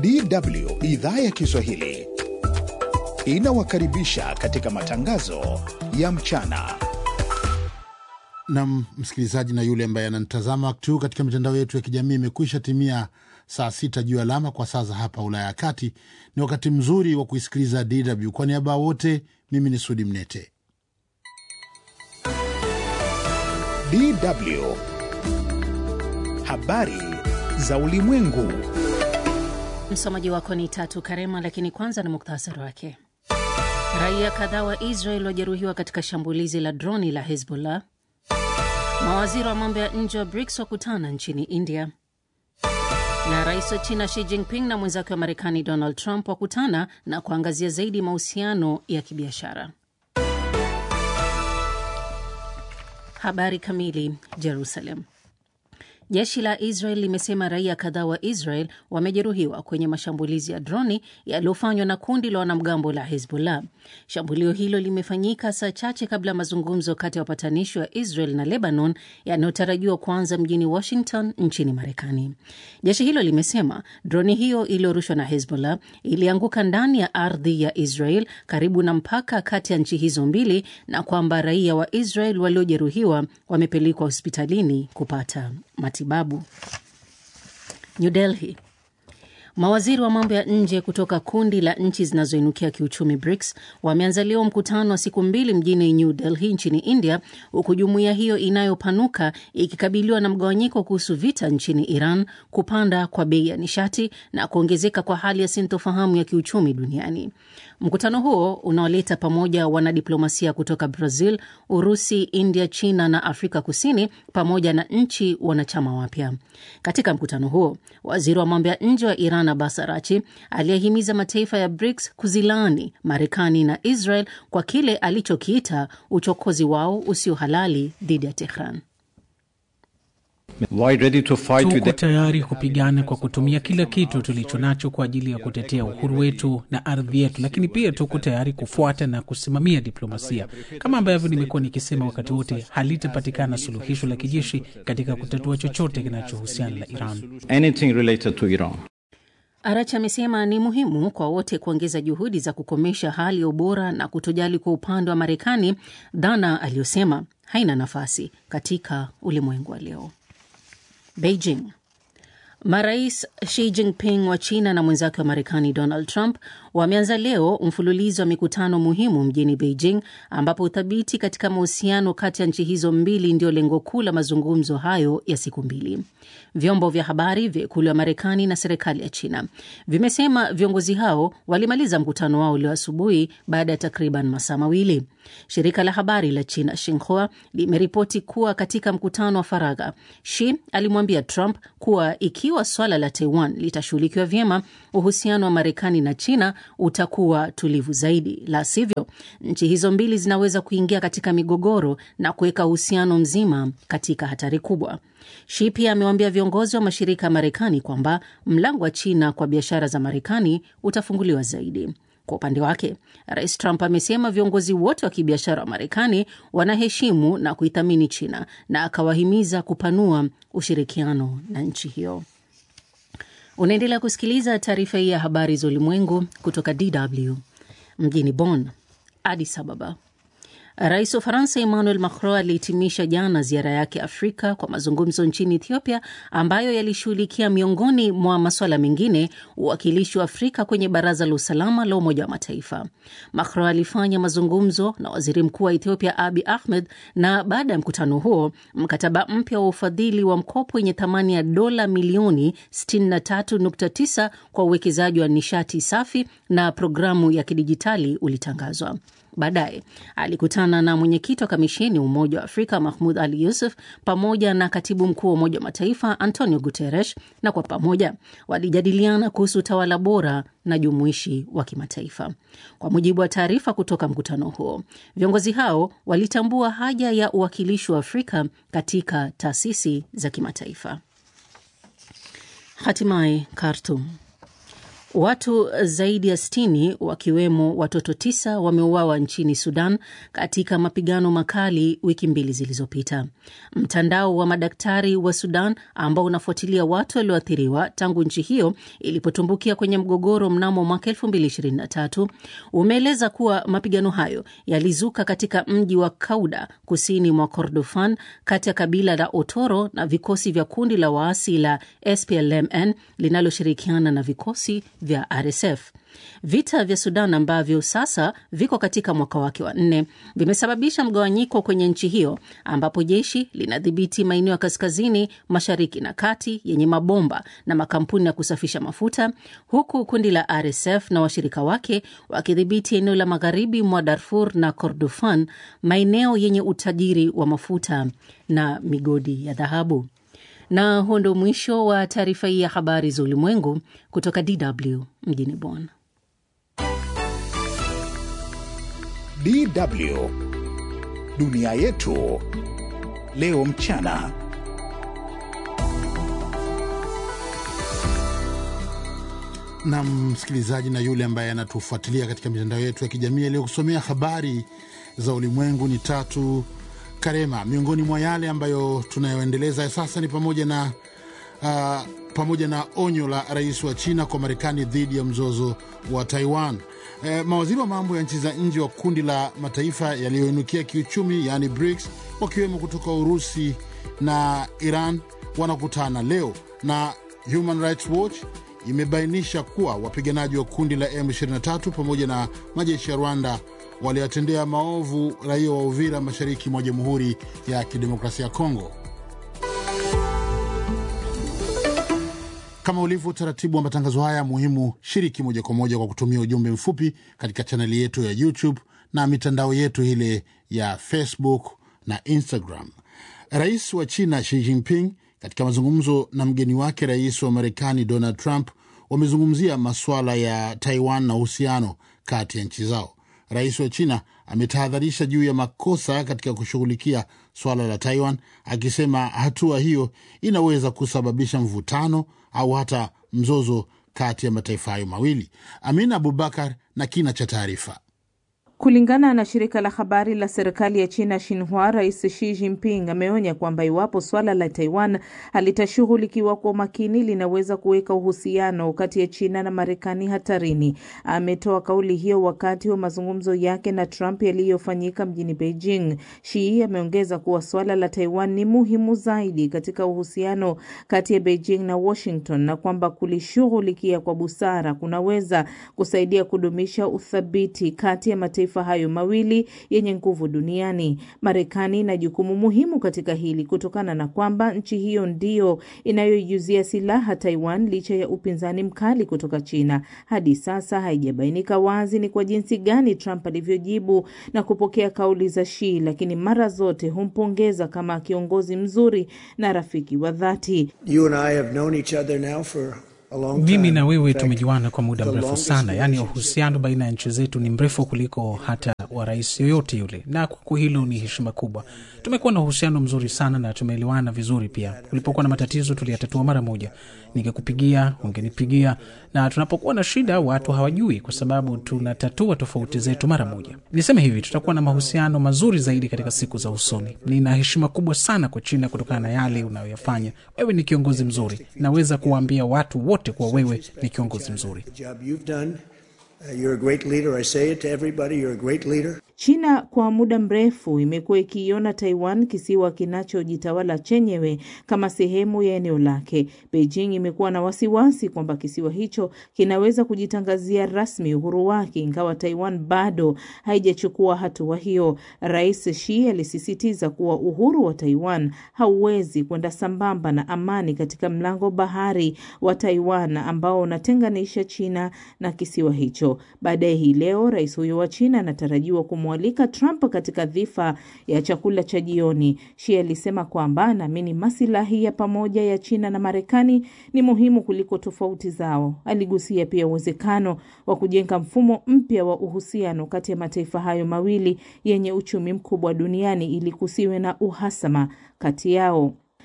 DW idhaa ya Kiswahili inawakaribisha katika matangazo ya mchana. Nam msikilizaji na yule ambaye ananitazama wakati huu katika mitandao yetu ya kijamii, imekwisha timia saa sita juu alama kwa saa za hapa Ulaya ya Kati. Ni wakati mzuri wa kuisikiliza DW. Kwa niaba ya wote, mimi ni Sudi Mnete. DW habari za ulimwengu. Msomaji wako ni Tatu Karema, lakini kwanza ni muktasari wake. Raia kadhaa wa Israel wajeruhiwa katika shambulizi la droni la Hezbollah. Mawaziri wa mambo ya nje wa BRICS wakutana nchini India, na rais wa China Xi Jinping na mwenzake wa Marekani Donald Trump wakutana na kuangazia zaidi mahusiano ya kibiashara. Habari kamili. Jerusalem. Jeshi la Israel limesema raia kadhaa wa Israel wamejeruhiwa kwenye mashambulizi ya droni yaliyofanywa na kundi la wanamgambo la Hezbollah. Shambulio hilo limefanyika saa chache kabla ya mazungumzo kati ya wapatanishi wa Israel na Lebanon yanayotarajiwa kuanza mjini Washington nchini Marekani. Jeshi hilo limesema droni hiyo iliyorushwa na Hezbollah ilianguka ndani ya ardhi ya Israel karibu na mpaka kati ya nchi hizo mbili na kwamba raia wa Israel waliojeruhiwa wamepelekwa hospitalini kupata matibabu. New Delhi. Mawaziri wa mambo ya nje kutoka kundi la nchi zinazoinukia kiuchumi BRICS wameanza leo mkutano wa siku mbili mjini New Delhi nchini India, huku jumuiya hiyo inayopanuka ikikabiliwa na mgawanyiko kuhusu vita nchini Iran, kupanda kwa bei ya nishati na kuongezeka kwa hali ya sintofahamu ya kiuchumi duniani. Mkutano huo unaoleta pamoja wanadiplomasia kutoka Brazil, Urusi, India, China na Afrika Kusini pamoja na nchi wanachama wapya. Katika mkutano huo, waziri wa mambo ya nje wa Iran Abbas Arachi aliyehimiza mataifa ya BRICS kuzilaani Marekani na Israel kwa kile alichokiita uchokozi wao usio halali dhidi ya Tehran. Tuko tayari kupigana kwa kutumia kila kitu tulicho nacho kwa ajili ya kutetea uhuru wetu na ardhi yetu, lakini pia tuko tayari kufuata na kusimamia diplomasia. Kama ambavyo nimekuwa nikisema wakati wote, halitapatikana suluhisho la kijeshi katika kutatua chochote kinachohusiana na Iran. Arachi amesema ni muhimu kwa wote kuongeza juhudi za kukomesha hali ya ubora na kutojali kwa upande wa Marekani, dhana aliyosema haina nafasi katika ulimwengu wa leo. Beijing. Marais Xi Jinping wa China na mwenzake wa Marekani Donald Trump wameanza leo mfululizo wa mikutano muhimu mjini Beijing, ambapo uthabiti katika mahusiano kati ya nchi hizo mbili ndio lengo kuu la mazungumzo hayo ya siku mbili. Vyombo vya habari vya ikulu ya Marekani na serikali ya China vimesema viongozi hao walimaliza mkutano wao leo asubuhi baada ya takriban masaa mawili. Shirika la habari la China Xinhua limeripoti kuwa katika mkutano wa faragha, Xi alimwambia Trump kuwa ikiwa swala la Taiwan litashughulikiwa vyema, uhusiano wa Marekani na China utakuwa tulivu zaidi, la sivyo nchi hizo mbili zinaweza kuingia katika migogoro na kuweka uhusiano mzima katika hatari kubwa. Xi pia amewaambia viongozi wa mashirika ya Marekani kwamba mlango wa China kwa biashara za Marekani utafunguliwa zaidi. Kwa upande wake, Rais Trump amesema viongozi wote wa kibiashara wa Marekani wanaheshimu na kuithamini China na akawahimiza kupanua ushirikiano na nchi hiyo. Unaendelea kusikiliza taarifa hii ya habari za ulimwengu kutoka DW mjini Bonn. Addis Ababa. Rais wa Ufaransa Emmanuel Macron alihitimisha jana ziara yake Afrika kwa mazungumzo nchini Ethiopia ambayo yalishughulikia miongoni mwa masuala mengine uwakilishi wa Afrika kwenye Baraza la Usalama la Umoja wa Mataifa. Macron alifanya mazungumzo na waziri mkuu wa Ethiopia Abi Ahmed, na baada ya mkutano huo mkataba mpya wa ufadhili wa mkopo wenye thamani ya dola milioni 63.9 kwa uwekezaji wa nishati safi na programu ya kidijitali ulitangazwa. Baadaye alikutana na mwenyekiti wa kamisheni ya Umoja wa Afrika Mahmud Ali Yusuf pamoja na katibu mkuu wa Umoja wa Mataifa Antonio Guterres, na kwa pamoja walijadiliana kuhusu utawala bora na jumuishi wa kimataifa. Kwa mujibu wa taarifa kutoka mkutano huo, viongozi hao walitambua haja ya uwakilishi wa Afrika katika taasisi za kimataifa. Hatimaye Khartoum. Watu zaidi ya sitini wakiwemo watoto tisa wameuawa nchini Sudan katika mapigano makali wiki mbili zilizopita. Mtandao wa madaktari wa Sudan ambao unafuatilia watu walioathiriwa tangu nchi hiyo ilipotumbukia kwenye mgogoro mnamo mwaka 2023 umeeleza kuwa mapigano hayo yalizuka katika mji wa Kauda kusini mwa Kordofan kati ya kabila la Otoro na vikosi vya kundi la waasi la SPLMN linaloshirikiana na vikosi vya RSF. Vita vya Sudan ambavyo sasa viko katika mwaka wake wa nne vimesababisha mgawanyiko kwenye nchi hiyo ambapo jeshi linadhibiti maeneo ya kaskazini mashariki na kati yenye mabomba na makampuni ya kusafisha mafuta, huku kundi la RSF na washirika wake wakidhibiti eneo la magharibi mwa Darfur na Kordofan, maeneo yenye utajiri wa mafuta na migodi ya dhahabu. Na huo ndo mwisho wa taarifa hii ya habari za ulimwengu kutoka DW mjini Bonn. DW dunia yetu leo mchana. na msikilizaji na yule ambaye anatufuatilia katika mitandao yetu ya kijamii aliyokusomea habari za ulimwengu ni Tatu Karema. Miongoni mwa yale ambayo tunayoendeleza sasa ni pamoja na uh, pamoja na onyo la rais wa China kwa Marekani dhidi ya mzozo wa Taiwan. E, mawaziri wa mambo ya nchi za nje wa kundi la mataifa yaliyoinukia kiuchumi yaani BRICS wakiwemo kutoka Urusi na Iran wanakutana leo, na Human Rights Watch imebainisha kuwa wapiganaji wa kundi la M23 pamoja na majeshi ya Rwanda waliwatendea maovu raia wa Uvira mashariki mwa Jamhuri ya Kidemokrasia ya Kongo. Kama ulivyo utaratibu wa matangazo haya muhimu, shiriki moja kwa moja kwa kutumia ujumbe mfupi katika chaneli yetu ya YouTube na mitandao yetu ile ya Facebook na Instagram. Rais wa China Xi Jinping katika mazungumzo na mgeni wake rais wa Marekani Donald Trump wamezungumzia masuala ya Taiwan na uhusiano kati ya nchi zao. Rais wa China ametahadharisha juu ya makosa katika kushughulikia suala la Taiwan, akisema hatua hiyo inaweza kusababisha mvutano au hata mzozo kati ya mataifa hayo mawili. Amina Abubakar na kina cha taarifa. Kulingana na shirika la habari la serikali ya China Xinhua, Rais Xi Jinping ameonya kwamba iwapo swala la Taiwan halitashughulikiwa kwa umakini linaweza kuweka uhusiano kati ya China na Marekani hatarini. Ametoa kauli hiyo wakati wa mazungumzo yake na Trump yaliyofanyika mjini Beijing. Xi ameongeza kuwa swala la Taiwan ni muhimu zaidi katika uhusiano kati ya Beijing na Washington na kwamba kulishughulikia kwa busara kunaweza kusaidia kudumisha uthabiti kati ya mataifa hayo mawili yenye nguvu duniani. Marekani ina jukumu muhimu katika hili kutokana na kwamba nchi hiyo ndiyo inayoijuzia silaha Taiwan licha ya upinzani mkali kutoka China. Hadi sasa haijabainika wazi ni kwa jinsi gani Trump alivyojibu na kupokea kauli za Xi, lakini mara zote humpongeza kama kiongozi mzuri na rafiki wa dhati. Mimi na wewe tumejuana kwa muda mrefu sana, yaani uhusiano baina ya nchi zetu ni mrefu kuliko hata wa rais yoyote yule, na kwa hilo ni heshima kubwa. Tumekuwa na uhusiano mzuri sana na tumeelewana vizuri pia. Ulipokuwa na matatizo tuliyatatua mara moja, ningekupigia, ungenipigia, na tunapokuwa na shida watu hawajui, kwa sababu tunatatua tofauti zetu mara moja. Niseme hivi, tutakuwa na mahusiano mazuri zaidi katika siku za usoni. Nina heshima kubwa sana kwa China kutokana na yale unayoyafanya. Wewe ni kiongozi mzuri, naweza kuwaambia watu wote kuwa wewe ni kiongozi mzuri. China kwa muda mrefu imekuwa ikiiona Taiwan, kisiwa kinachojitawala chenyewe, kama sehemu ya eneo lake. Beijing imekuwa na wasiwasi kwamba kisiwa hicho kinaweza kujitangazia rasmi uhuru wake, ingawa Taiwan bado haijachukua hatua hiyo. Rais Xi alisisitiza kuwa uhuru wa Taiwan hauwezi kwenda sambamba na amani katika mlango bahari wa Taiwan ambao unatenganisha China na kisiwa hicho. Baadaye hii leo rais huyo wa China anatarajiwa kumwalika Trump katika dhifa ya chakula cha jioni. Xi alisema kwamba anaamini masilahi ya pamoja ya China na Marekani ni muhimu kuliko tofauti zao. Aligusia pia uwezekano wa kujenga mfumo mpya wa uhusiano kati ya mataifa hayo mawili yenye uchumi mkubwa duniani ili kusiwe na uhasama kati yao.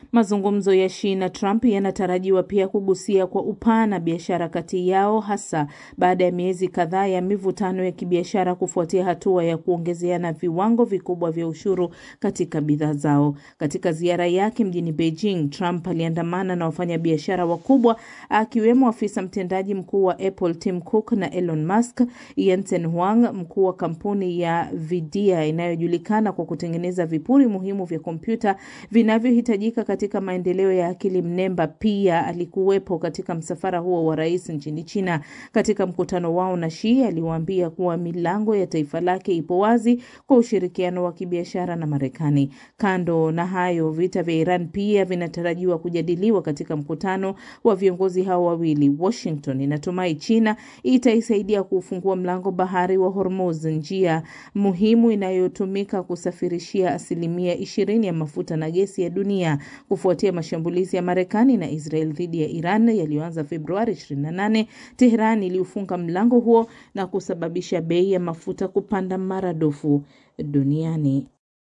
Mazungumzo ya Xi na Trump yanatarajiwa pia kugusia kwa upana biashara kati yao, hasa baada ya miezi kadhaa ya mivutano ya kibiashara kufuatia hatua ya kuongezeana viwango vikubwa vya ushuru katika bidhaa zao. Katika ziara yake mjini Beijing, Trump aliandamana na wafanyabiashara wakubwa akiwemo afisa mtendaji mkuu wa Apple Tim Cook na Elon Musk, Jensen Huang, mkuu wa kampuni ya Nvidia inayojulikana kwa kutengeneza vipuri muhimu vya kompyuta vinavyohitajika katika maendeleo ya akili mnemba. Pia alikuwepo katika msafara huo wa rais nchini China. Katika mkutano wao na Xi, aliwaambia kuwa milango ya taifa lake ipo wazi kwa ushirikiano wa kibiashara na Marekani. Kando na hayo, vita vya Iran pia vinatarajiwa kujadiliwa katika mkutano wa viongozi hao wawili. Washington inatumai China itaisaidia kuufungua mlango bahari wa Hormuz, njia muhimu inayotumika kusafirishia asilimia ishirini ya mafuta na gesi ya dunia kufuatia mashambulizi ya Marekani na Israel dhidi ya Iran yaliyoanza Februari 28. Teheran iliufunga mlango huo na kusababisha bei ya mafuta kupanda maradufu duniani.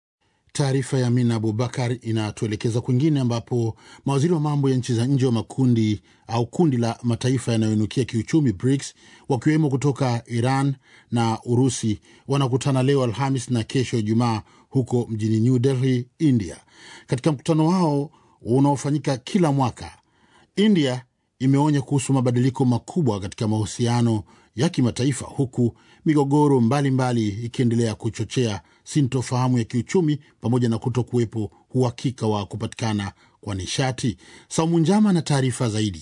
Taarifa ya Amina Abubakar inatuelekeza kwingine ambapo mawaziri wa mambo ya nchi za nje wa makundi au kundi la mataifa yanayoinukia kiuchumi BRICS wakiwemo kutoka Iran na Urusi wanakutana leo Alhamis na kesho Ijumaa huko mjini New Delhi, India. Katika mkutano wao unaofanyika kila mwaka, India imeonya kuhusu mabadiliko makubwa katika mahusiano ya kimataifa huku migogoro mbalimbali ikiendelea kuchochea sintofahamu ya kiuchumi pamoja na kuto kuwepo uhakika wa kupatikana kwa nishati. Saumu Njama na taarifa zaidi.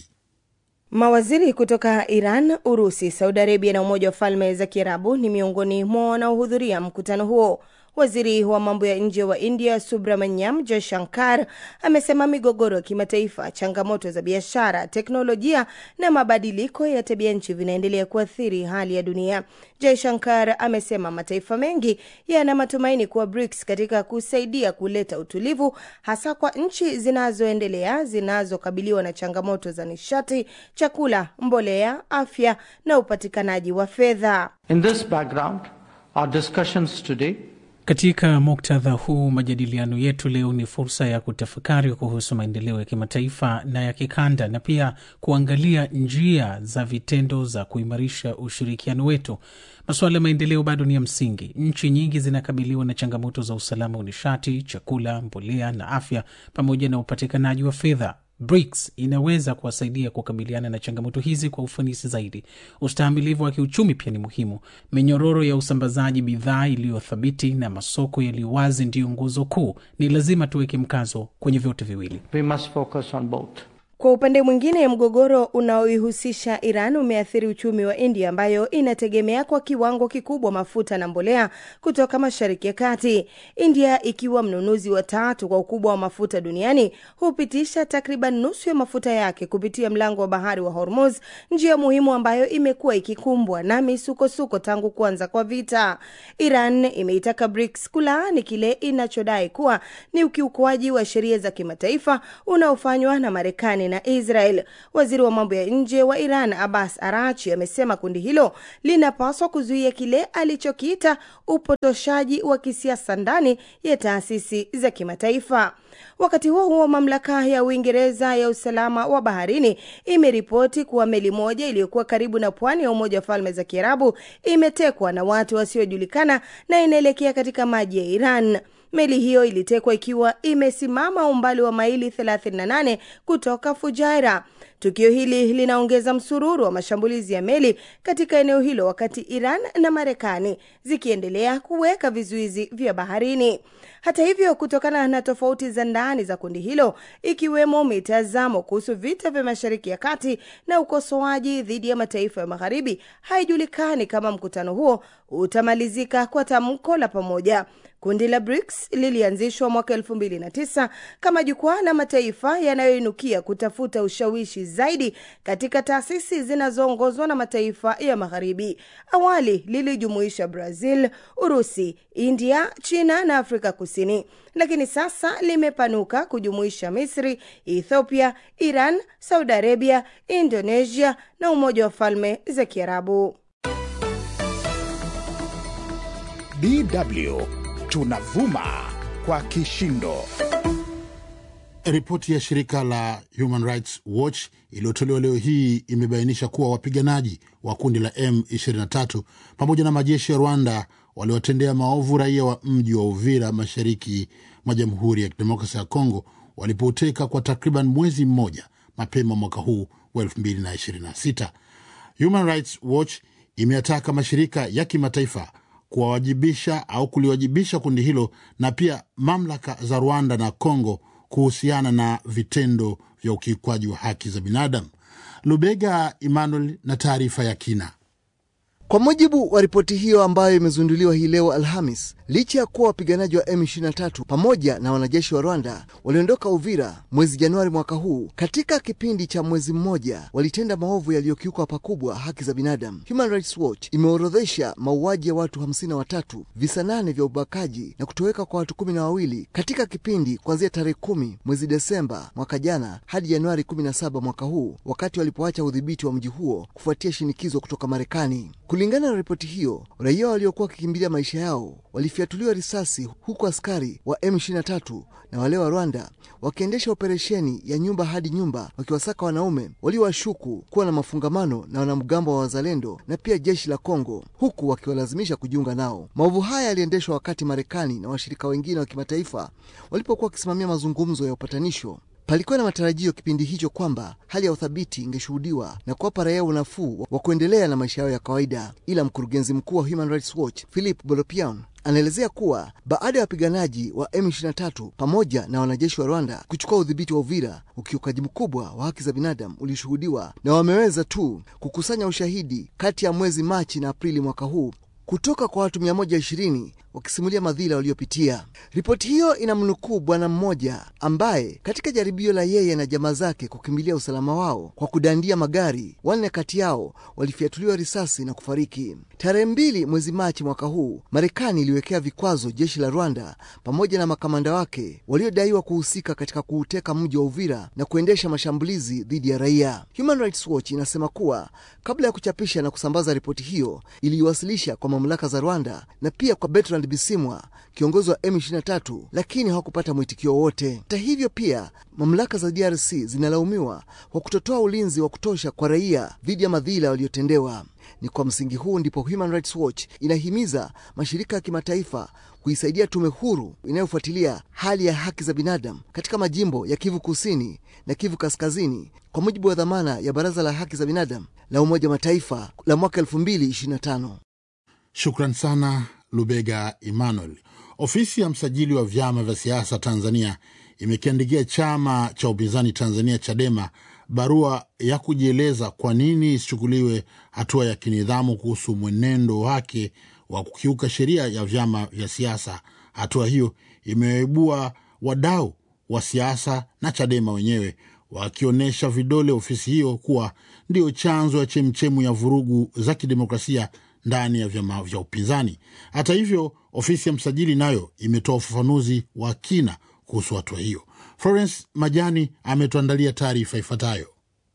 Mawaziri kutoka Iran, Urusi, Saudi Arabia na Umoja wa Falme za Kiarabu ni miongoni mwa wanaohudhuria mkutano huo. Waziri wa mambo ya nje wa India Subramanyam Jaishankar amesema migogoro ya kimataifa, changamoto za biashara, teknolojia na mabadiliko ya tabia nchi vinaendelea kuathiri hali ya dunia. Jaishankar amesema mataifa mengi yana matumaini kuwa BRICS katika kusaidia kuleta utulivu, hasa kwa nchi zinazoendelea zinazokabiliwa na changamoto za nishati, chakula, mbolea, afya na upatikanaji wa fedha. In this background, our discussions today Katika muktadha huu, majadiliano yetu leo ni fursa ya kutafakari kuhusu maendeleo ya kimataifa na ya kikanda na pia kuangalia njia za vitendo za kuimarisha ushirikiano wetu. Masuala ya maendeleo bado ni ya msingi. Nchi nyingi zinakabiliwa na changamoto za usalama wa nishati, chakula, mbolea na afya, pamoja na upatikanaji wa fedha. BRICS inaweza kuwasaidia kukabiliana na changamoto hizi kwa ufanisi zaidi. Ustahimilivu wa kiuchumi pia ni muhimu. Minyororo ya usambazaji bidhaa iliyothabiti na masoko yaliyo wazi ndiyo nguzo kuu. Ni lazima tuweke mkazo kwenye vyote viwili. we must focus on both. Kwa upande mwingine, mgogoro unaoihusisha Iran umeathiri uchumi wa India ambayo inategemea kwa kiwango kikubwa mafuta na mbolea kutoka Mashariki ya Kati. India ikiwa mnunuzi wa tatu kwa ukubwa wa mafuta duniani hupitisha takriban nusu ya mafuta yake kupitia mlango wa bahari wa Hormuz, njia muhimu ambayo imekuwa ikikumbwa na misukosuko tangu kuanza kwa vita. Iran imeitaka BRICS kulaani kile inachodai kuwa ni ukiukwaji wa sheria za kimataifa unaofanywa na Marekani na Israel. Waziri wa mambo ya nje wa Iran Abbas Arachi amesema kundi hilo linapaswa kuzuia kile alichokiita upotoshaji wa kisiasa ndani ya taasisi za kimataifa. Wakati huo huo, mamlaka ya Uingereza ya usalama wa baharini imeripoti kuwa meli moja iliyokuwa karibu na pwani ya Umoja wa Falme za Kiarabu imetekwa na watu wasiojulikana na inaelekea katika maji ya Iran. Meli hiyo ilitekwa ikiwa imesimama umbali wa maili 38 kutoka Fujairah. Tukio hili linaongeza msururu wa mashambulizi ya meli katika eneo hilo, wakati Iran na Marekani zikiendelea kuweka vizuizi vya baharini. Hata hivyo, kutokana na tofauti za ndani za kundi hilo, ikiwemo mitazamo kuhusu vita vya Mashariki ya Kati na ukosoaji dhidi ya mataifa ya Magharibi, haijulikani kama mkutano huo utamalizika kwa tamko la pamoja. Kundi la BRICS lilianzishwa mwaka elfu mbili na tisa kama jukwaa la mataifa yanayoinukia kutafuta ushawishi zaidi katika taasisi zinazoongozwa na mataifa ya Magharibi. Awali lilijumuisha Brazil, Urusi, India, China na Afrika Kusini, lakini sasa limepanuka kujumuisha Misri, Ethiopia, Iran, Saudi Arabia, Indonesia na Umoja wa Falme za Kiarabu. DW tunavuma kwa kishindo. Ripoti ya shirika la Human Rights Watch iliyotolewa leo hii imebainisha kuwa wapiganaji wa kundi la M23 pamoja na majeshi ya Rwanda waliwatendea maovu raia wa mji wa Uvira mashariki mwa Jamhuri ya Kidemokrasia ya Kongo walipoteka kwa takriban mwezi mmoja mapema mwaka huu wa 2026. Human Rights Watch imeyataka mashirika ya kimataifa kuwawajibisha au kuliwajibisha kundi hilo na pia mamlaka za Rwanda na Kongo kuhusiana na vitendo vya ukiukwaji wa haki za binadamu. Lubega Emmanuel na taarifa ya kina. Kwa mujibu wa ripoti hiyo ambayo imezinduliwa hii leo Alhamis, licha ya kuwa wapiganaji wa M23 pamoja na wanajeshi wa Rwanda waliondoka Uvira mwezi Januari mwaka huu, katika kipindi cha mwezi mmoja walitenda maovu yaliyokiuka pakubwa haki za binadamu. Human Rights Watch imeorodhesha mauaji ya watu hamsini na watatu, visa nane vya ubakaji na kutoweka kwa watu kumi na wawili katika kipindi kuanzia tarehe kumi mwezi Desemba mwaka jana hadi Januari 17 mwaka huu, wakati walipoacha udhibiti wa mji huo kufuatia shinikizo kutoka Marekani. Kulingana na ripoti hiyo, raia waliokuwa wakikimbilia maisha yao walifyatuliwa risasi, huku askari wa M23 na wale wa Rwanda wakiendesha operesheni ya nyumba hadi nyumba, wakiwasaka wanaume waliowashuku kuwa na mafungamano na wanamgambo wa Wazalendo na pia jeshi la Kongo, huku wakiwalazimisha kujiunga nao. Maovu haya yaliendeshwa wakati Marekani na washirika wengine wa kimataifa walipokuwa wakisimamia mazungumzo ya upatanisho. Palikuwa na matarajio kipindi hicho kwamba hali ya uthabiti ingeshuhudiwa na kuwapa raia unafuu wa kuendelea na maisha yao ya kawaida, ila mkurugenzi mkuu wa Human Rights Watch Philip Bolopian anaelezea kuwa baada ya wapiganaji wa M23 pamoja na wanajeshi wa Rwanda kuchukua udhibiti wa Uvira, ukiukaji mkubwa wa haki za binadamu ulishuhudiwa na wameweza tu kukusanya ushahidi kati ya mwezi Machi na Aprili mwaka huu kutoka kwa watu 120 wakisimulia madhila waliopitia. Ripoti hiyo inamnukuu bwana mmoja ambaye katika jaribio la yeye na jamaa zake kukimbilia usalama wao kwa kudandia magari, wanne kati yao walifyatuliwa risasi na kufariki. Tarehe mbili mwezi Machi mwaka huu, Marekani iliwekea vikwazo jeshi la Rwanda pamoja na makamanda wake waliodaiwa kuhusika katika kuuteka mji wa Uvira na kuendesha mashambulizi dhidi ya raia. Human Rights Watch inasema kuwa kabla ya kuchapisha na kusambaza ripoti hiyo, iliiwasilisha kwa mamlaka za Rwanda na pia kwa Bertrand Bisimwa, kiongozi wa M23, lakini hawakupata mwitikio wowote. Hata hivyo, pia mamlaka za DRC zinalaumiwa kwa kutotoa ulinzi wa kutosha kwa raia dhidi ya madhila waliotendewa. Ni kwa msingi huu ndipo Human Rights Watch inahimiza mashirika ya kimataifa kuisaidia tume huru inayofuatilia hali ya haki za binadamu katika majimbo ya Kivu Kusini na Kivu Kaskazini kwa mujibu wa dhamana ya Baraza la Haki za Binadamu la Umoja wa Mataifa la mwaka 2025. Shukran sana Lubega Emmanuel. Ofisi ya msajili wa vyama vya siasa Tanzania imekiandikia chama cha upinzani Tanzania Chadema barua ya kujieleza kwa nini isichukuliwe hatua ya kinidhamu kuhusu mwenendo wake wa kukiuka sheria ya vyama vya siasa. Hatua hiyo imewaibua wadau wa siasa na Chadema wenyewe wakionyesha vidole ofisi hiyo kuwa ndiyo chanzo ya chemchemu ya vurugu za kidemokrasia ndani ya vyama vya upinzani. Hata hivyo, ofisi ya msajili nayo imetoa ufafanuzi wa kina kuhusu hatua hiyo. Florence Majani ametuandalia taarifa ifuatayo.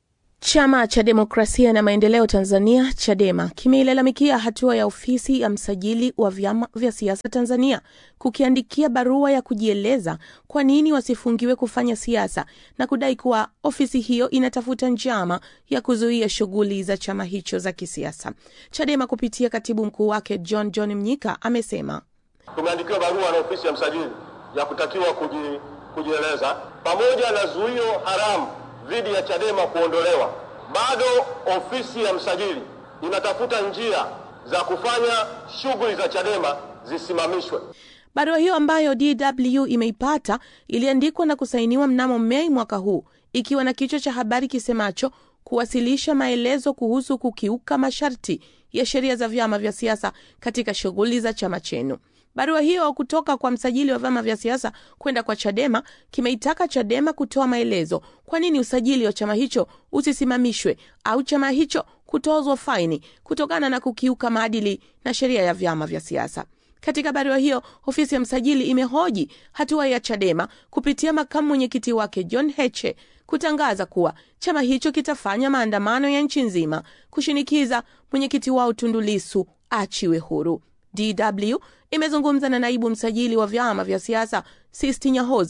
Chama cha Demokrasia na Maendeleo Tanzania, CHADEMA, kimeilalamikia hatua ya ofisi ya msajili wa vyama vya siasa Tanzania kukiandikia barua ya kujieleza kwa nini wasifungiwe kufanya siasa na kudai kuwa ofisi hiyo inatafuta njama ya kuzuia shughuli za chama hicho za kisiasa. CHADEMA kupitia katibu mkuu wake John John Mnyika amesema tumeandikiwa barua na ofisi ya msajili ya kutakiwa kuji, kujieleza pamoja na zuio haramu dhidi ya Chadema kuondolewa. Bado ofisi ya msajili inatafuta njia za kufanya shughuli za Chadema zisimamishwe. Barua hiyo ambayo DW imeipata iliandikwa na kusainiwa mnamo Mei mwaka huu ikiwa na kichwa cha habari kisemacho kuwasilisha maelezo kuhusu kukiuka masharti ya sheria za vyama vya siasa katika shughuli za chama chenu. Barua hiyo kutoka kwa msajili wa vyama vya siasa kwenda kwa Chadema kimeitaka Chadema kutoa maelezo kwa nini usajili wa chama hicho usisimamishwe au chama hicho kutozwa faini kutokana na kukiuka maadili na sheria ya vyama vya siasa. Katika barua hiyo, ofisi ya msajili imehoji hatua ya Chadema kupitia makamu mwenyekiti wake John Heche kutangaza kuwa chama hicho kitafanya maandamano ya nchi nzima kushinikiza mwenyekiti wao Tundu Lissu achiwe huru. DW imezungumza na naibu msajili wa vyama vya siasa Sisti Nyahoza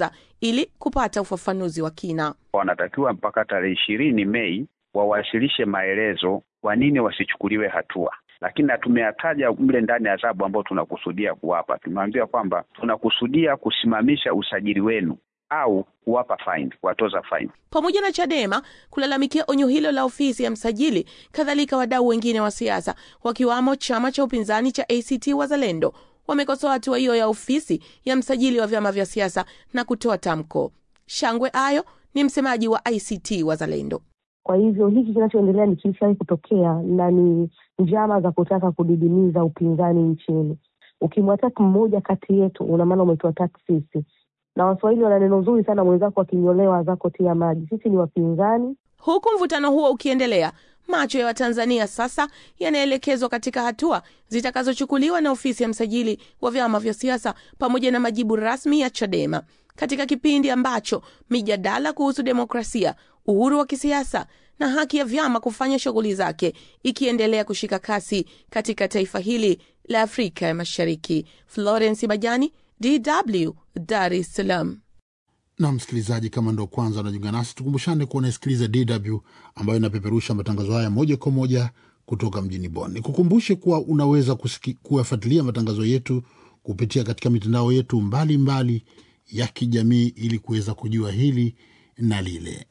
ili kupata ufafanuzi wa kina. Wanatakiwa mpaka tarehe ishirini Mei wawasilishe maelezo kwa nini wasichukuliwe hatua, lakini na tumeyataja mle ndani ya adhabu ambayo tunakusudia kuwapa. Tumeambia kwamba tunakusudia kusimamisha usajili wenu au kuwapa fine, kuwatoza fine. Pamoja na Chadema kulalamikia onyo hilo la ofisi ya msajili, kadhalika wadau wengine wa siasa wakiwamo chama cha upinzani cha ACT Wazalendo wamekosoa hatua hiyo ya ofisi ya msajili wa vyama vya siasa na kutoa tamko. Shangwe Ayo ni msemaji wa ACT Wazalendo. Kwa hivyo hiki kinachoendelea ni kilishawahi kutokea na ni njama za kutaka kudidimiza upinzani nchini. Ukimwataki mmoja kati yetu, una maana umetuataki sisi, na Waswahili wana neno zuri sana, mwenzako akinyolewa zako tia maji. Sisi ni wapinzani. Huku mvutano huo ukiendelea, macho ya Watanzania sasa yanaelekezwa katika hatua zitakazochukuliwa na ofisi ya msajili wa vyama vya siasa pamoja na majibu rasmi ya Chadema katika kipindi ambacho mijadala kuhusu demokrasia, uhuru wa kisiasa na haki ya vyama kufanya shughuli zake ikiendelea kushika kasi katika taifa hili la Afrika ya Mashariki. Florence Majani, DW, Dar es Salaam. na msikilizaji, kama ndo kwanza unajiunga nasi, tukumbushane kuwa unasikiliza DW ambayo inapeperusha matangazo haya moja kwa moja kutoka mjini Bonn. Nikukumbushe kuwa unaweza kusiki- kuyafuatilia matangazo yetu kupitia katika mitandao yetu mbalimbali mbali ya kijamii ili kuweza kujua hili na lile.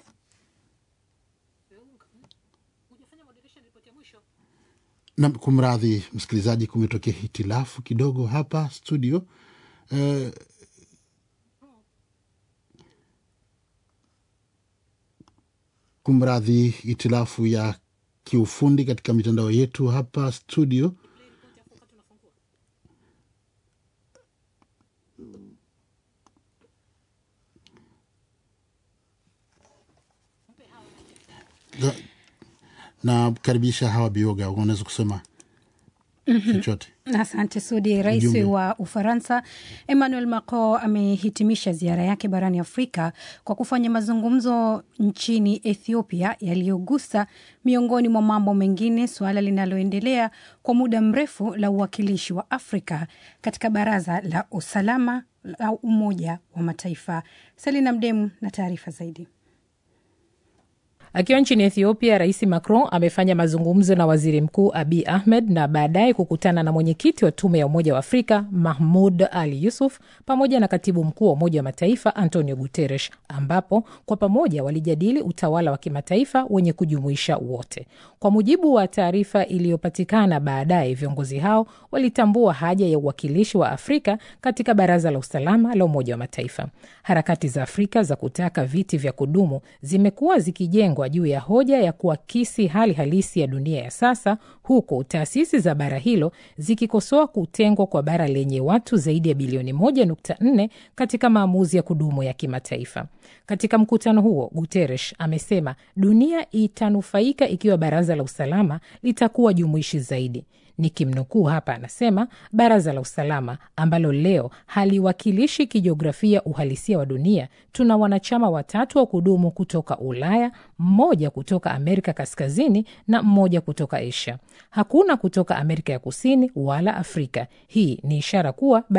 Na kumradhi msikilizaji, kumetokea hitilafu kidogo hapa studio eh, kumradhi hitilafu ya kiufundi katika mitandao yetu hapa studio. Na- Nakaribisha Hawa Bioga, unaweza kusema chochote? Asante Sudi. Rais Ujumbe. wa Ufaransa Emmanuel Macron amehitimisha ziara yake barani Afrika kwa kufanya mazungumzo nchini Ethiopia yaliyogusa miongoni mwa mambo mengine suala linaloendelea kwa muda mrefu la uwakilishi wa Afrika katika Baraza la Usalama la Umoja wa Mataifa. Selina Mdemu na taarifa zaidi. Akiwa nchini Ethiopia, Rais Macron amefanya mazungumzo na waziri mkuu Abiy Ahmed na baadaye kukutana na mwenyekiti wa tume ya Umoja wa Afrika Mahmud Ali Yusuf pamoja na katibu mkuu wa Umoja wa Mataifa Antonio Guterres, ambapo kwa pamoja walijadili utawala wa kimataifa wenye kujumuisha wote. Kwa mujibu wa taarifa iliyopatikana baadaye, viongozi hao walitambua haja ya uwakilishi wa Afrika katika Baraza la Usalama la Umoja wa Mataifa. Harakati za Afrika za kutaka viti vya kudumu zimekuwa zikijengwa juu ya hoja ya kuakisi hali halisi ya dunia ya sasa, huku taasisi za bara hilo zikikosoa kutengwa kwa bara lenye watu zaidi ya bilioni 1.4 katika maamuzi ya kudumu ya kimataifa. Katika mkutano huo, Guterres amesema dunia itanufaika ikiwa baraza la usalama litakuwa jumuishi zaidi. Nikimnukuu hapa, anasema baraza la usalama ambalo leo haliwakilishi kijiografia uhalisia wa dunia, tuna wanachama watatu wa kudumu kutoka Ulaya, mmoja kutoka Amerika Kaskazini na mmoja kutoka Asia. Hakuna kutoka Amerika ya Kusini wala Afrika. Hii ni ishara kuwa